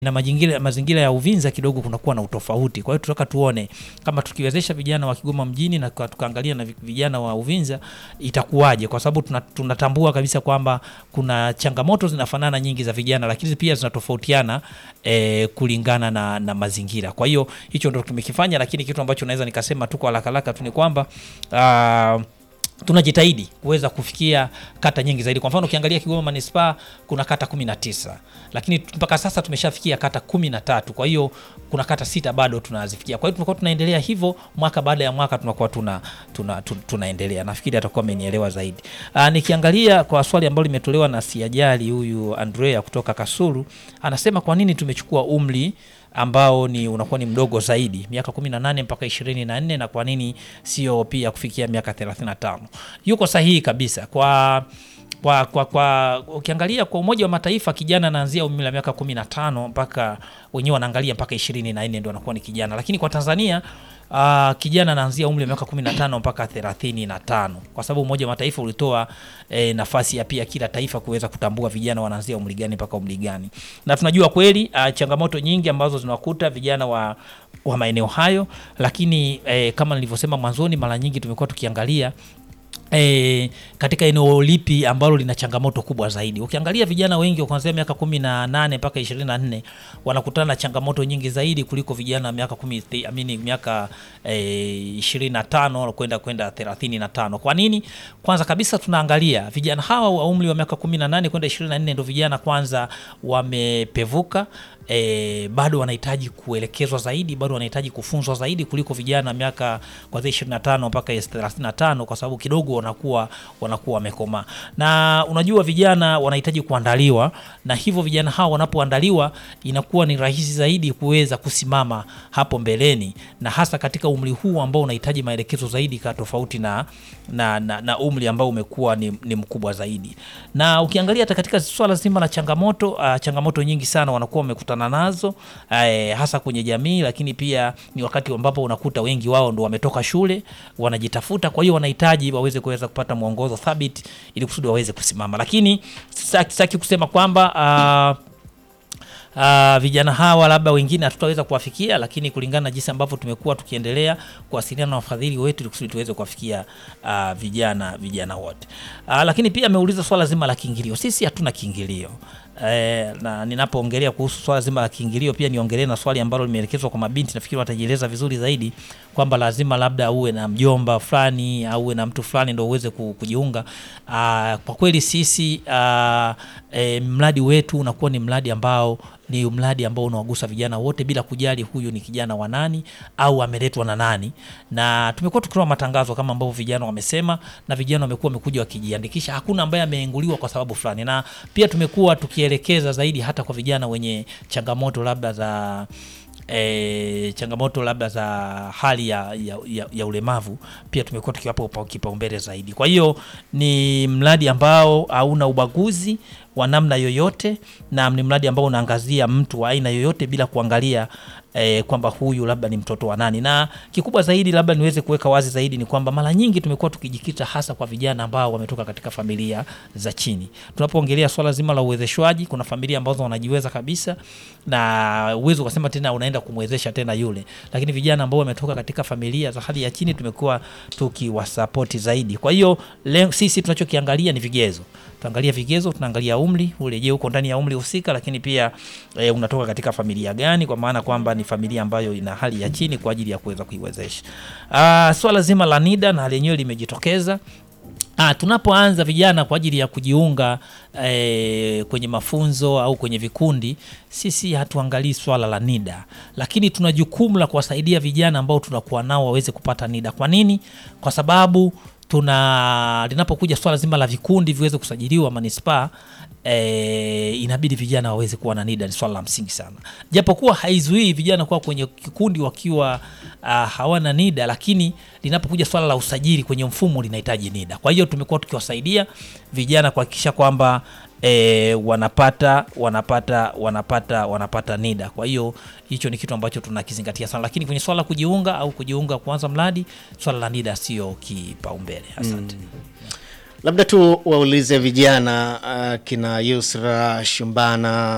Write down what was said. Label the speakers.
Speaker 1: na mazingira, mazingira ya Uvinza kidogo kunakuwa na utofauti. Kwa hiyo tunataka tuone kama tukiwezesha vijana wa Kigoma mjini na kwa- tukaangalia na vi- vijana wa Uvinza itakuwaje, kwa sababu tuna- tunatambua kabisa kwamba kuna changamoto zinafanana nyingi za vijana, lakini pia zinatofautiana eh, kulingana na, na mazingira. Kwa hiyo hicho ndo tumekifanya, lakini kitu ambacho naweza nikasema tu kwa haraka haraka tu ni kwamba ah, tunajitahidi kuweza kufikia kata nyingi zaidi. Kwa mfano ukiangalia Kigoma manispaa kuna kata 19 lakini tu- mpaka sasa tumeshafikia kata 13. Kwa hiyo kuna kata sita bado tunazifikia. Kwa hiyo tunakuwa tunaendelea hivyo mwaka baada ya mwaka tunakuwa tuna, tuna, tuna, tunaendelea. Nafikiri atakuwa amenielewa zaidi. Aa, nikiangalia kwa swali ambalo limetolewa na Siajali huyu Andrea kutoka Kasulu anasema kwa nini tumechukua umri ambao ni unakuwa ni mdogo zaidi miaka 18 mpaka 24 na kwa nini sio pia kufikia miaka 35 yuko sahihi kabisa kwa kwa, kwa, kwa ukiangalia kwa Umoja wa Mataifa kijana anaanzia umri wa miaka 15 mpaka wenyewe wanaangalia mpaka 24 ndio anakuwa ni kijana, lakini kwa Tanzania uh, kijana anaanzia umri wa miaka 15 mpaka 35 kwa sababu Umoja wa Mataifa ulitoa eh, nafasi ya pia kila taifa kuweza kutambua vijana wanaanzia umri gani mpaka umri gani, na tunajua kweli uh, changamoto nyingi ambazo zinawakuta vijana wa, wa maeneo hayo, lakini eh, kama nilivyosema mwanzoni, mara nyingi tumekuwa tukiangalia E, katika eneo lipi ambalo lina changamoto kubwa zaidi. Ukiangalia vijana wengi kuanzia miaka kumi na nane mpaka ishirini na nne wanakutana na changamoto nyingi zaidi kuliko vijana wa miaka kumi, thi- amini miaka e, ishirini na tano kwenda kwenda thelathini na tano. Kwa nini? Kwanza kabisa tunaangalia vijana hawa wa umri wa miaka kumi na nane kwenda ishirini na nne ndo vijana kwanza wamepevuka e, bado wanahitaji kuelekezwa zaidi, bado wanahitaji kufunzwa zaidi kuliko vijana miaka kuanzia 25 mpaka 35, kwa sababu kidogo wanakuwa wanakuwa wamekomaa. Na unajua vijana wanahitaji kuandaliwa, na hivyo vijana hao wanapoandaliwa inakuwa ni rahisi zaidi kuweza kusimama hapo mbeleni, na hasa katika umri huu ambao unahitaji maelekezo zaidi, ka tofauti na, na, na, na umri ambao umekuwa ni, ni mkubwa zaidi. Na ukiangalia hata katika swala zima la changamoto uh, changamoto nyingi sana wanakuwa wamekutana nazo eh, hasa kwenye jamii, lakini pia ni wakati ambapo unakuta wengi wao ndo wametoka shule wanajitafuta, kwa hiyo wanahitaji waweze kuweza kupata mwongozo thabiti ili kusudi waweze kusimama, lakini sitaki sitaki kusema kwamba uh, Uh, vijana hawa labda wengine hatutaweza kuwafikia, lakini kulingana na jinsi ambavyo tumekuwa tukiendelea kuwasiliana na wafadhili wetu ili kusudi tuweze kuwafikia uh, vijana vijana wote. Uh, lakini pia ameuliza swala zima la kiingilio. Sisi hatuna kiingilio. Eh, na ninapoongelea kuhusu swala zima la kiingilio pia niongelee na swali ambalo limeelekezwa kwa mabinti, nafikiri watajieleza vizuri zaidi kwamba lazima labda uwe na mjomba fulani au uwe na mtu fulani ndio uweze ku- kujiunga. Ah, kwa kweli sisi ah, eh, mradi wetu unakuwa ni mradi ambao ni mradi ambao unawagusa vijana wote bila kujali huyu ni kijana wa nani au ameletwa na nani, na tumekuwa tukitoa matangazo kama ambavyo vijana wamesema, na vijana wamekuwa wamekuja wakijiandikisha. Hakuna ambaye ameenguliwa kwa sababu fulani, na pia tumekuwa tukielekeza zaidi hata kwa vijana wenye changamoto labda za E, changamoto labda za hali ya, ya, ya, ya ulemavu pia tumekuwa tukiwapa upa- kipaumbele zaidi. Kwa hiyo ni mradi ambao hauna ubaguzi wa namna yoyote, na ni mradi ambao unaangazia mtu wa aina yoyote bila kuangalia eh, kwamba huyu labda ni mtoto wa nani. Na kikubwa zaidi labda niweze kuweka wazi zaidi ni kwamba mara nyingi tumekuwa tukijikita hasa kwa vijana ambao wametoka katika familia za chini. Tunapoongelea swala zima la uwezeshwaji, kuna familia ambazo wanajiweza kabisa na uwezo ukasema tena unaenda kumwezesha tena yule, lakini vijana ambao wametoka katika familia za hali ya chini tumekuwa tukiwasapoti zaidi. Kwa hiyo leo sisi tunachokiangalia ni vigezo tuangalia vigezo, tunaangalia umri ule, je, uko ndani ya umri husika, lakini pia e, unatoka katika familia gani, kwa maana kwamba ni familia ambayo ina hali ya chini kwa ajili ya kuweza kuiwezesha. Ah, swala zima la NIDA na lenyewe limejitokeza. Ah, tunapoanza vijana kwa ajili ya kujiunga eh, kwenye mafunzo au kwenye vikundi, sisi hatuangalii swala la NIDA, lakini tuna jukumu la kuwasaidia vijana ambao tunakuwa nao waweze kupata NIDA. Kwa nini? Kwa sababu tuna linapokuja swala zima la vikundi viweze kusajiliwa manispaa e, inabidi vijana waweze kuwa na NIDA. Ni swala la msingi sana, japokuwa haizuii vijana kuwa kwenye kikundi wakiwa uh, hawana NIDA, lakini linapokuja swala la usajili kwenye mfumo linahitaji NIDA. Kwa hiyo tumekuwa tukiwasaidia vijana kuhakikisha kwamba e, wanapata wanapata wanapata wanapata NIDA. Kwa hiyo hicho ni kitu ambacho tunakizingatia sana, lakini kwenye swala la kujiunga au kujiunga kuanza mradi, swala la NIDA sio kipaumbele. Asante.
Speaker 2: Labda tu waulize vijana uh, kina Yusra Shumbana